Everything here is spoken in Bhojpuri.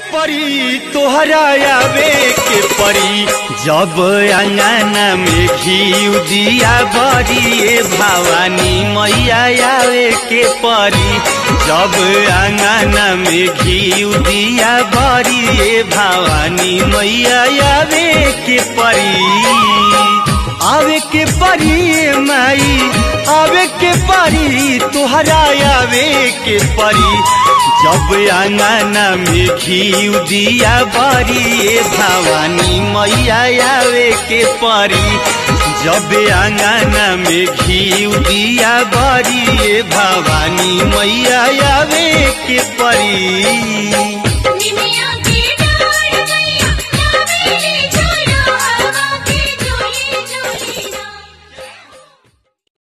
परी तोहरा आवे के परी जब अंगना में घी दिया बरी ए भवानी मैया आवे के परी जब अंगना में घी दिया बरी ए भवानी मैया आवे के परी आवे के परी माई आवे के परी तोहरा आवे के परी जब अंगना में घी दिया बरी ए भवानी मैया आवे के परी जब अंगना में घी दिया बरी ए भवानी मैया आवे के परी निमिया